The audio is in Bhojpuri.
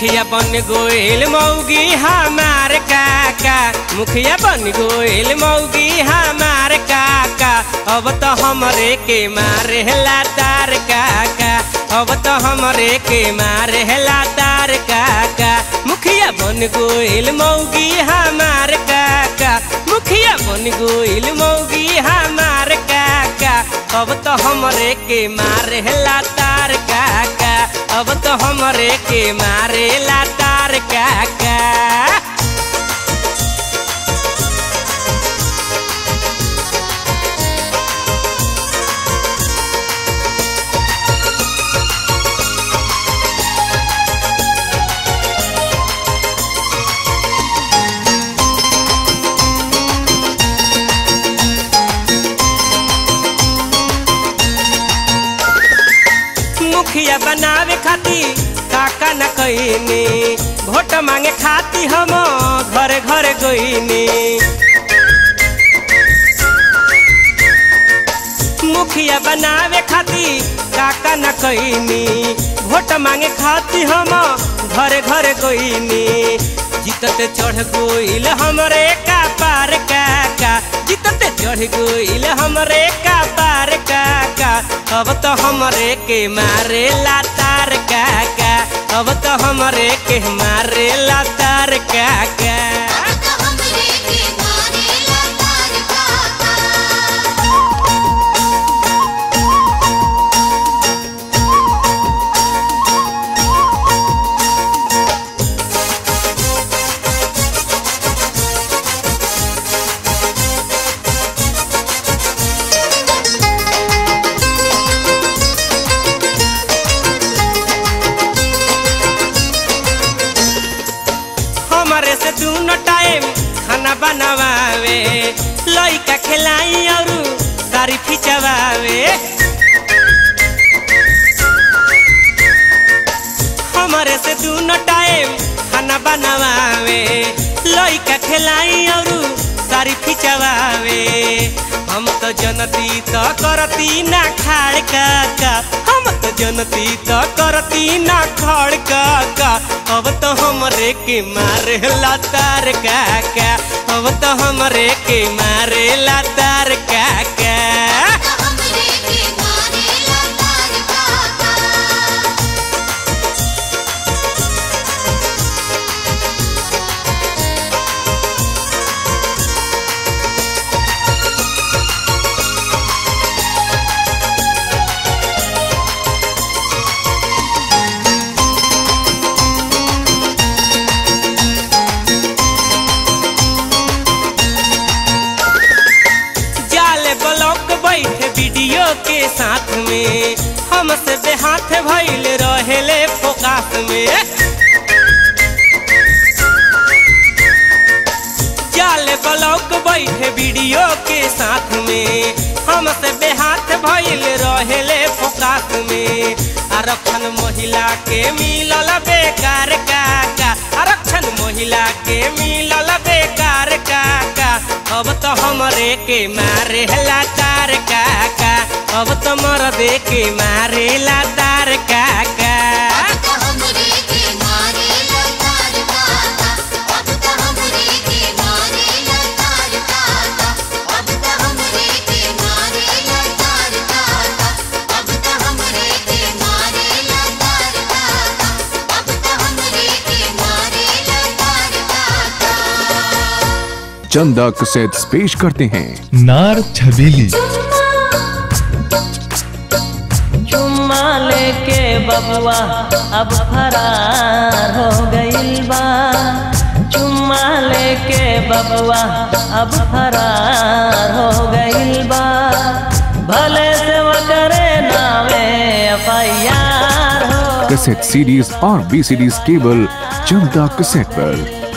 मुखिया बन गोइल मौगी हमार काका मुखिया बन गोइल मौगी हमार काका अब तो हमरे के मारे लातार काका अब तो हमरे के मारे लातार काका मुखिया बन गोइल मौगी हमार काका मुखिया बन गोइल मौगी हमार काका अब तो हमरे के मारे लातार काका अब तो हमरे के मारे लातार काका मुखिया बनावे खातिर काका न कईनी भोट मांगे खाती हम घरे घरे गईनी मुखिया बनावे खातिर काका न कईनी भोट मांगे खाती हम घरे घरे गईनी जीतत चढ़ गोइल हमरे का पार काका जीतत चढ़ गोइल हमरे का पार काका अब तो हमरे के मारे लातार काका अब तो हमरे के मारे लातार काका अब तो हमरे के मारे लातार काका हमारे से दोनों टाइम खाना बनावे लइका खिलाई और सारी खिंचवावे हमारे से दोनों टाइम खाना बनावे लइका खिलाई और सारी खिंचवावे हम तो जनती तो करती ना खाड़ काका हम तो जनती तो करती ना खाड़ काका अब तो हमरे के मारे लातार काका अब तो हमरे के मारे लातार काका तो हमरे के मारे लातार काका जाले ब्लॉक बैठे वीडियो के साथ में हमसे बेहाथ भइल रहेले फोकास में जाले ब्लॉक बैठे वीडियो के साथ में हमसे बेहाथ भइल रहेले फोकास में आरक्षण महिला के मिलल बेकार काका आरक्षण महिला के मिलल बेकार काका अब तो हमरे के मारे लातार काका अब तो मरदे के मारे लातार काका अब तो हमरे के मारे लातार काका अब तो हमरे के मारे लातार काका अब तो हमरे के मारे लातार काका अब तो हमरे के मारे लातार काका अब तो हमरे के मारे लातार काका चंदा कैसेट्स पेश करते हैं नार छबीली चुम्मा लेके बबुआ अब फरार हो गइल बा चुम्मा लेके बबुआ अब फरार हो गइल बा भले से वो करे नामे एफ हो कैसेट सीडीज और बी सीडीज केवल चंदा कैसेट पर